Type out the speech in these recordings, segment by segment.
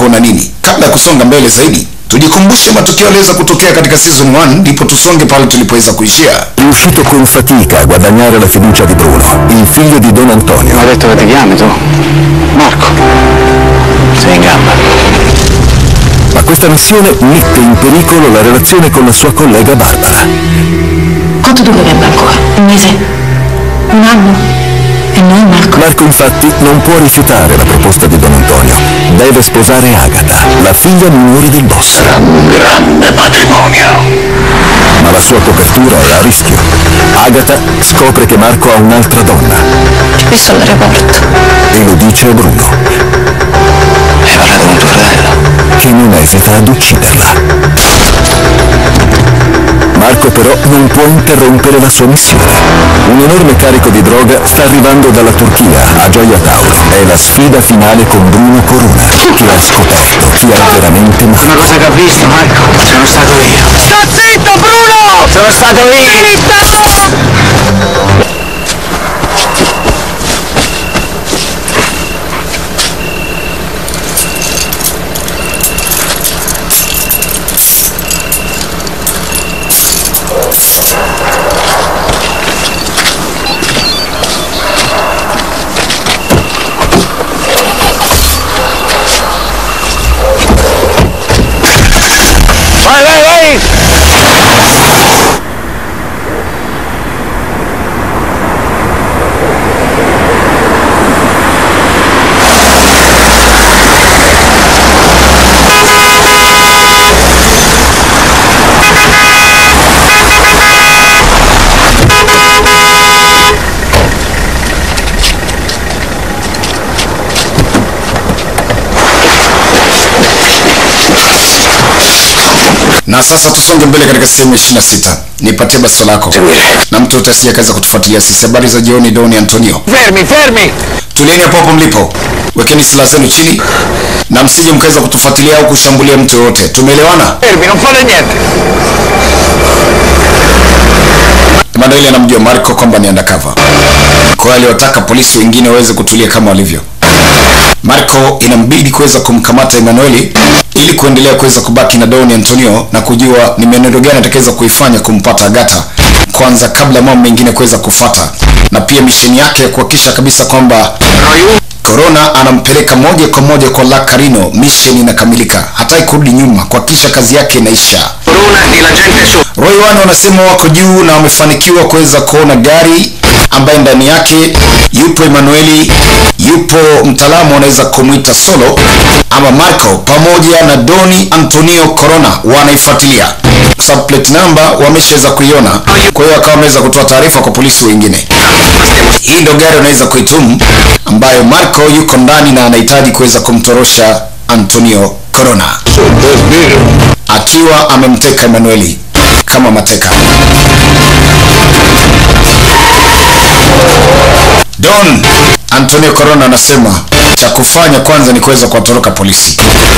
una nini. Kabla ya kusonga mbele zaidi, tujikumbushe matukio yaliweza kutokea katika season 1 ndipo tusonge pale tulipoweza kuishia. Riuscito con fatica a guadagnare la fiducia di Bruno, il figlio di Don Antonio. Mi ha detto che ti chiami tu? Marco. Sei in gamba. Ma questa missione mette in pericolo la relazione con la sua collega Barbara. Quanto durerebbe ancora? Un mese? Un anno? E noi, Marco? Marco infatti non può rifiutare la proposta di Don Antonio. Deve sposare Agata, la figlia minore del boss. Un grande matrimonio. Ma la sua copertura è a rischio. Agata scopre che Marco ha un'altra donna Ti ho visto all'aeroporto. e lo dice a Bruno, Hai parlato con tuo fratello? che non esita ad ucciderla. Marco però non può interrompere la sua missione. Un enorme carico di droga sta arrivando dalla Turchia a Gioia Tauro. È la sfida finale con Bruno Corona, che ha scoperto chi ha veramente Una Marco. cosa che ho visto, Marco, sono stato io. Sta zitto, Bruno! Sono stato io! Vai, vai, vai! Na sasa tusonge mbele katika sehemu ya 26. Nipatie basi lako. Na mtu yote asije kaza kutufuatilia sisi. Habari za jioni, Doni Antonio. Fermi, fermi! Tulieni hapo hapo mlipo. Wekeni silaha zenu chini na msije mkaweza kutufuatilia au kushambulia mtu yoyote. Tumeelewana? Fermi, non fate niente! Emanuel anamjua Marco kwamba ni undercover. Kwa hiyo aliwataka polisi wengine waweze kutulia kama walivyo. Marco inambidi kuweza kumkamata Emanueli ili kuendelea kuweza kubaki na Don Antonio na kujua ni mienendo gani atakaweza kuifanya kumpata Agata kwanza kabla mambo mengine kuweza kufata, na pia misheni yake ya kuhakikisha kabisa kwamba Corona anampeleka moja kwa moja kwa La Carino. Mission inakamilika, hataki kurudi nyuma, kuhakikisha kazi yake inaisha. Corona e la gente su. Roy One wanasema wako juu na wamefanikiwa kuweza kuona gari ambaye ndani yake yupo Emanueli, yupo mtaalamu anaweza kumwita Solo ama Marco pamoja na Doni Antonio Corona wanaifuatilia kwa sababu plate number wameshaweza kuiona, kwa hiyo akawa wameweza kutoa taarifa kwa polisi wengine. Hii ndio gari unaweza kuitumu ambayo Marco yuko ndani na anahitaji kuweza kumtorosha Antonio Corona akiwa amemteka Emanueli kama mateka. Don Antonio Corona anasema cha kufanya kwanza ni kuweza kuwatoroka polisi.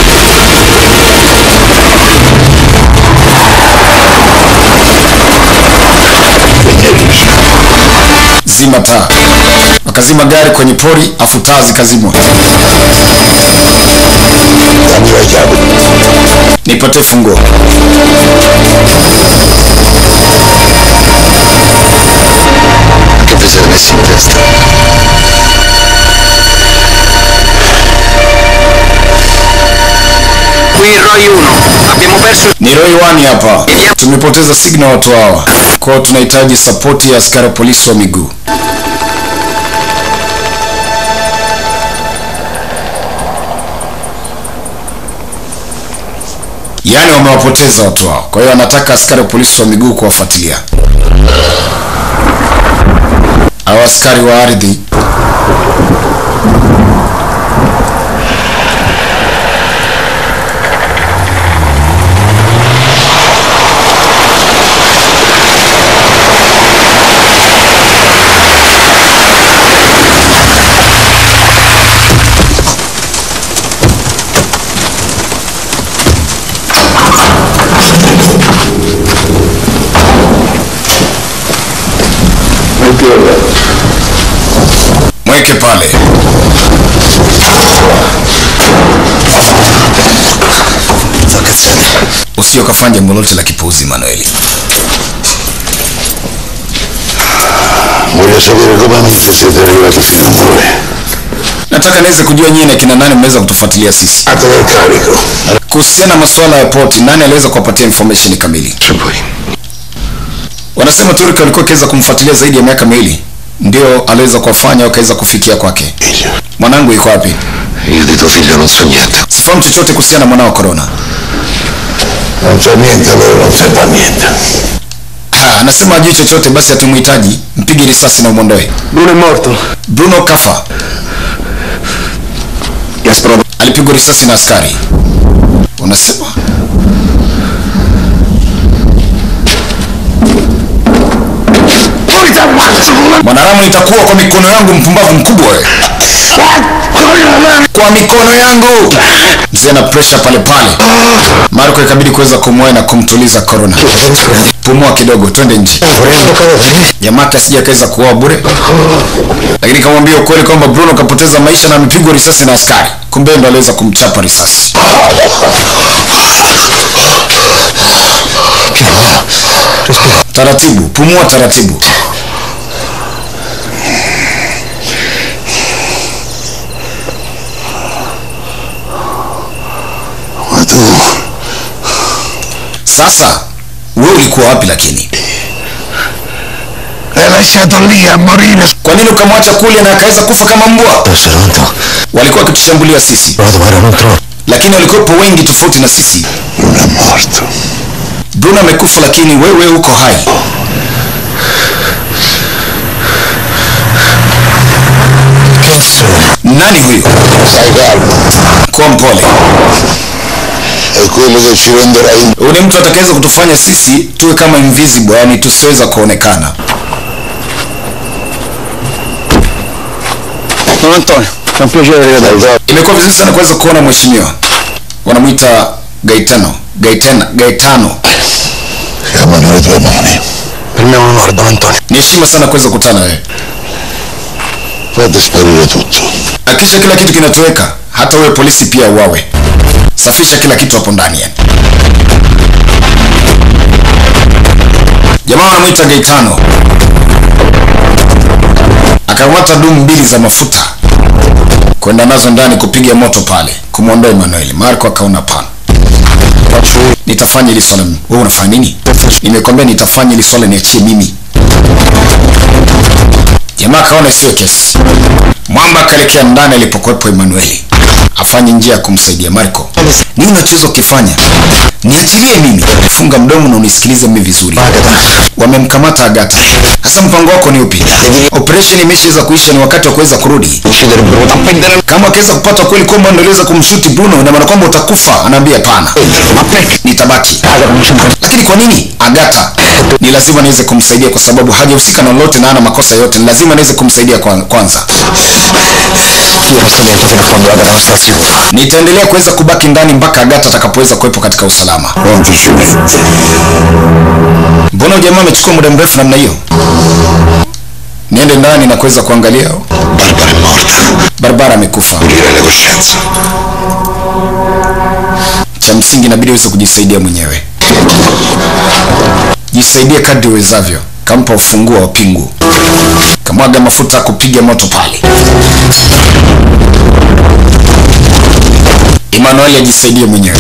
Zima taa. Wakazima gari kwenye pori, afu taa zikazimwa. Nipate funguo. Che vi siete messi in testa? Qui Roy 1, abbiamo perso Ni Roy One hapa. Tumepoteza signal watu hawa. Kwa hiyo tunahitaji sapoti ya askari wa polisi wa miguu. Yaani wamewapoteza watu hao. Kwa hiyo anataka askari wa polisi wa miguu kuwafuatilia. Hao askari wa ardhi mweke pale. usio kafanya jambo lolote la kipuuzi Manueli. Voglio sapere come mai siete arrivati fino a noi. Nataka niweze kujua nyinyi na kina nani mmeweza kutufuatilia sisi. A te del carico. Kuhusiana na masuala ya poti, nani aliweza kuwapatia information kamili? Se poi. Wanasema Turki alikuwa akiweza kumfuatilia zaidi ya miaka miwili, ndio aliweza kuwafanya wakaweza kufikia kwake. Figlio. Mwanangu yuko wapi? Io di tuo figlio non so niente. Sifahamu chochote kuhusiana na mwanao Corona. Non so niente, allora non serve a niente. Ha, anasema hajui chochote, basi hatumuhitaji, mpige risasi na umwondoe. Bruno è morto. Bruno kafa, Gasparo. alipigwa risasi na askari. Unasema Poi ti ammazzo con la... mwanadamu itakuwa kwa mikono yangu, mpumbavu mkubwa wewe. Kwa mikono yangu. Mzee na pressure pale pale. Marco ikabidi kuweza kumwoa na kumtuliza Corona. Pumua kidogo, twende nje. Jamaa kasija kaweza kuoa bure, lakini kamwambia ukweli kwamba Bruno kapoteza maisha na amepigwa risasi na askari. Kumbe ndo aliweza kumchapa risasi. Taratibu, pumua taratibu. Ma tu... Sasa wewe ulikuwa wapi lakini? L'hai lasciato lì a morire. Kwa nini ukamwacha kule na akaweza kufa kama mbwa? Pronto? Walikuwa wakitushambulia sisi, Vado, guarda, non trovo. lakini walikuwepo wengi tofauti na sisi. Non è morto. Bruno amekufa, lakini wewe uko hai. Che sono? Nani huyo? Stai calmo. Kuwa mpole. È quello che ci renderà in... Huyu ni mtu atakayeweza kutufanya sisi tuwe kama invisible, yani tusiweza kuonekana. Don Antonio, è un piacere rivederti. Imekuwa vizuri sana kuweza kuona mheshimiwa. Wanamwita Gaetano, Gaetano, Gaetano. Chiamano le tue mani. Per me è un onore, Don Antonio. Ni heshima sana kuweza kukutana wewe. Fate sparire tutto. Hakikisha kila kitu kinatoweka, hata wewe polisi pia uwawe. Safisha kila kitu hapo ndani yani. Jamaa wanamwita Gaetano. Akamata dumu mbili za mafuta kwenda nazo ndani kupiga moto pale kumwondoa Emmanuel. Marco akaona pana, nitafanya hili swala. mimi. Wewe unafanya nini? Nimekwambia nitafanya hili swala, niachie mimi. Jamaa akaona isiyo kesi. Mwamba akaelekea ndani alipokuwepo Emanueli afanye njia ya kumsaidia Marco. Nini unachoweza kukifanya? Niachilie mimi. Funga mdomo na unisikilize mimi vizuri. Wamemkamata Agata. Sasa mpango wako ni upi? Operation imeshaweza kuisha, ni wakati wa kuweza kurudi. Uccidere Bruno. Appendere Kama akiweza kupata kweli kwamba ndio aliweza kumshuti Bruno, ina maana kwamba utakufa. Anaambia hapana, Ma perché? nitabaki. Raga, non c'è un Lakini kwa nini Agata? Ni lazima niweze kumsaidia kwa sababu hajahusika na lolote na hana makosa yote. Ni lazima niweze kumsaidia kwa- kwanza. Io resto dentro fino a quando Agata non sta sicura. Nitaendelea kuweza kubaki ndani mpaka Agata atakapoweza kuwepo katika usalama. Quanto ci mette? Mbona huyu jamaa amechukua muda mrefu namna hiyo? Niende ndani na kuweza kuangalia. Barbara è morta. Barbara amekufa. Pulire le coscienze. Cha msingi inabidi uweze kujisaidia mwenyewe. Jisaidie kadri uwezavyo. Kampa ufunguo wa pingu, kamwaga mafuta ya kupiga moto pale. Emmanuel ajisaidie mwenyewe.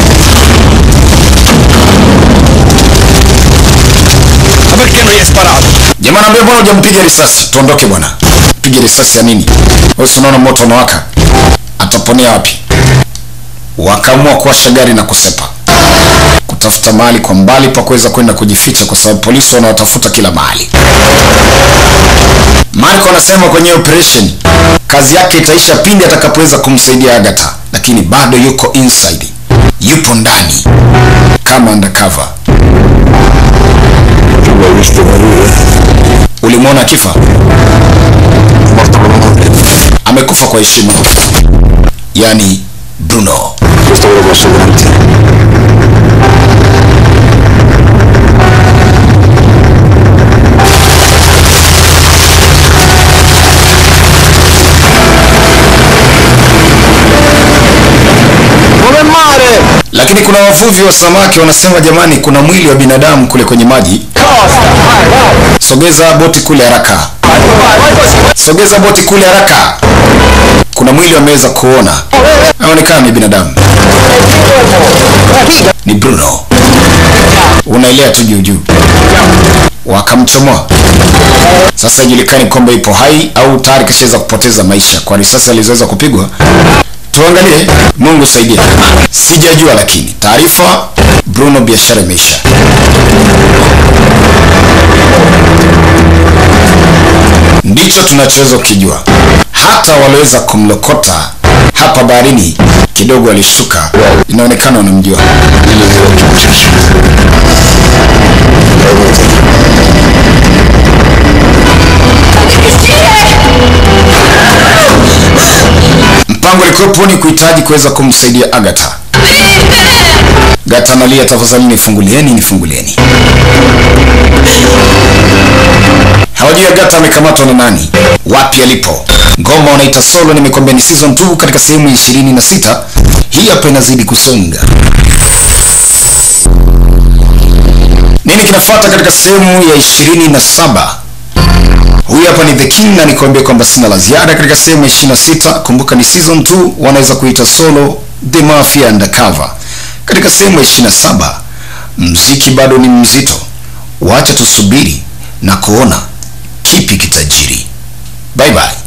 Ma perché non gli hai sparato? Jamaa naambia bwana hujampiga risasi. Tuondoke bwana. Piga risasi ya nini? Wewe si unaona moto unawaka. Ataponea wapi? Wakaamua kuwasha gari na kusepa. Kutafuta mahali kwa mbali pa kuweza kwenda kujificha kwa sababu polisi wanawatafuta kila mahali. Marco anasema kwenye operation kazi yake itaisha pindi atakapoweza kumsaidia Agatha, lakini bado yuko inside. Yupo ndani kama undercover. Tu l'hai visto morire? Ulimwona akifa? Morto con onore. amekufa kwa heshima yaani bruno Questo ve lo posso garantire. Come mare! lakini kuna wavuvi wa samaki wanasema jamani kuna mwili wa binadamu kule kwenye maji sogeza boti kule haraka sogeza boti kule haraka kuna mwili wameweza kuona aonekana ni binadamu ni bruno unaelea tu juu juu wakamchomoa sasa ijulikani kwamba ipo hai au tayari kishaweza kupoteza maisha kwa risasi alizoweza kupigwa tuangalie mungu saidia sijajua lakini taarifa bruno biashara imeisha ndicho tunachoweza kukijua hata waliweza kumlokota hapa baharini kidogo alishtuka inaonekana wanamjua mpango ulikuwepo ni kuhitaji kuweza kumsaidia agata gata analia tafadhali nifungulieni nifungulieni hawajui agata amekamatwa na nani wapi alipo ngoma wanaita solo nimekwambia ni season 2 katika sehemu ya 26 hii hapa inazidi kusonga nini kinafuata katika sehemu ya 27 huyu hapa ni the king na nikwambia kwamba sina la ziada katika sehemu ya 26 kumbuka ni season 2 wanaweza kuita solo the mafia undercover katika sehemu ya 27 mziki bado ni mzito wacha tusubiri na kuona kipi kitajiri bye bye